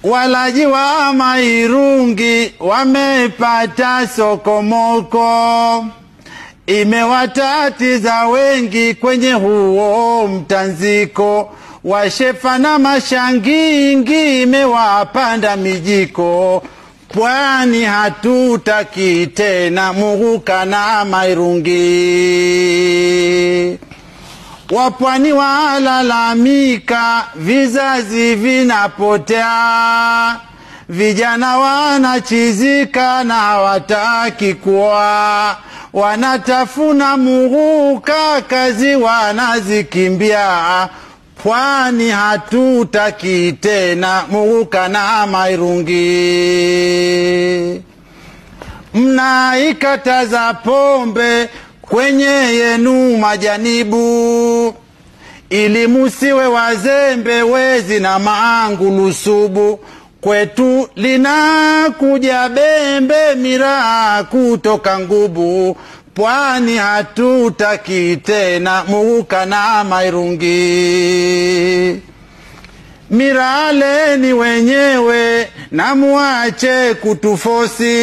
Walaji wa mairungi wamepata sokomoko, imewatatiza wengi kwenye huo mtanziko. Washefa na mashangingi imewapanda mijiko, pwani hatutaki tena muguka na mairungi. Wapwani walalamika, vizazi vinapotea, vijana wanachizika na hawataki kuoa, wanatafuna muguka, kazi wanazikimbia. Pwani hatutaki tena muguka na mairungi. Mnaikataza pombe kwenye yenu majanibu, ili musiwe wazembe, wezi na maangulusubu. Kwetu linakuja bembe, miraa kutoka ngubu. Pwani hatutaki tena muguka na mairungi. Miraleni wenyewe na muache kutufosi.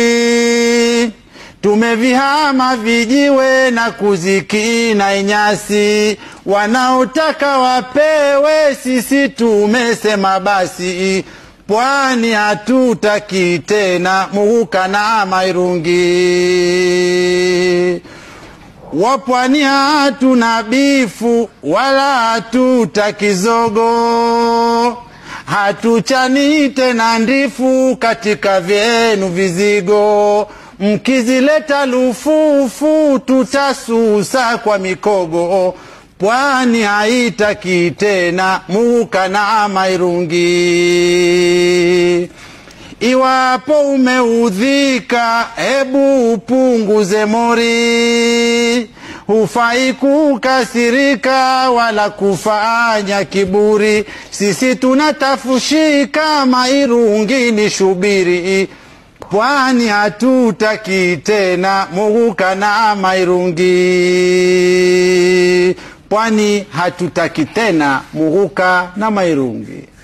Tumevihama vijiwe na kuzikina inyasi, wanaotaka wapewe, sisi tumesema basi. Pwani hatutaki tena muguka na mairungi. Wapwani hatuna bifu wala hatutaki zogo, hatuchani tena ndifu katika vyenu vizigo. Mkizileta lufufu tutasusa kwa mikogo. Pwani haitaki tena muguka na mairungi. Iwapo umeudhika, hebu upunguze mori. Hufai kukasirika wala kufanya kiburi. Sisi tunatafushika, mairungi ni shubiri. Pwani hatutaki tena muguka na mairungi. Pwani hatutaki tena muguka na mairungi.